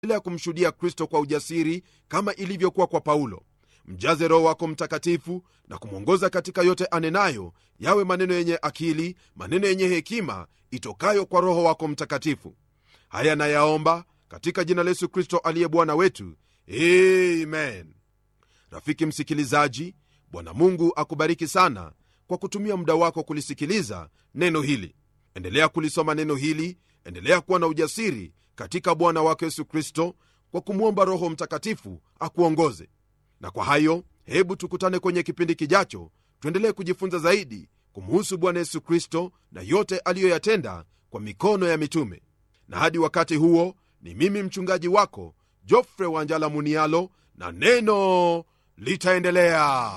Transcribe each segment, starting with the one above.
endelea kumshuhudia kristo kwa ujasiri kama ilivyokuwa kwa paulo mjaze roho wako mtakatifu na kumwongoza katika yote anenayo yawe maneno yenye akili maneno yenye hekima itokayo kwa roho wako mtakatifu haya nayaomba katika jina la yesu kristo aliye bwana wetu amen rafiki msikilizaji bwana mungu akubariki sana kwa kutumia muda wako kulisikiliza neno hili endelea kulisoma neno hili endelea kuwa na ujasiri katika bwana wako yesu kristo kwa kumwomba roho mtakatifu akuongoze na kwa hayo hebu tukutane kwenye kipindi kijacho tuendelee kujifunza zaidi kumhusu bwana yesu kristo na yote aliyoyatenda kwa mikono ya mitume na hadi wakati huo ni mimi mchungaji wako jofre wanjala munialo na neno litaendelea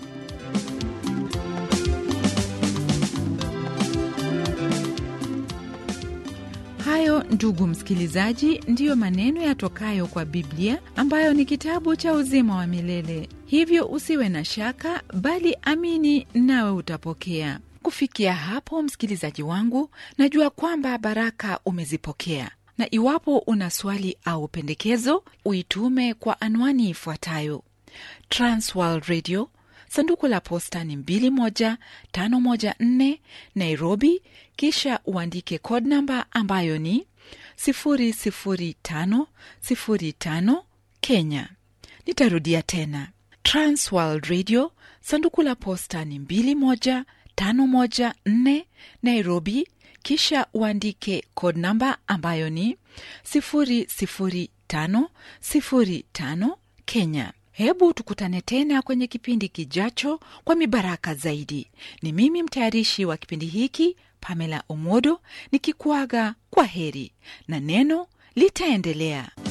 hayo ndugu msikilizaji ndiyo maneno yatokayo kwa biblia ambayo ni kitabu cha uzima wa milele hivyo usiwe na shaka bali amini nawe utapokea kufikia hapo msikilizaji wangu najua kwamba baraka umezipokea na iwapo una swali au pendekezo uitume kwa anwani ifuatayo transworld radio sanduku la posta ni 21514 nairobi kisha uandike code namba ambayo ni 00505 kenya nitarudia tena transworld radio sanduku la posta ni 21514 nairobi kisha uandike code namba ambayo ni 00505 kenya hebu tukutane tena kwenye kipindi kijacho kwa mibaraka zaidi ni mimi mtayarishi wa kipindi hiki pamela omodo nikikuaga kwa heri na neno litaendelea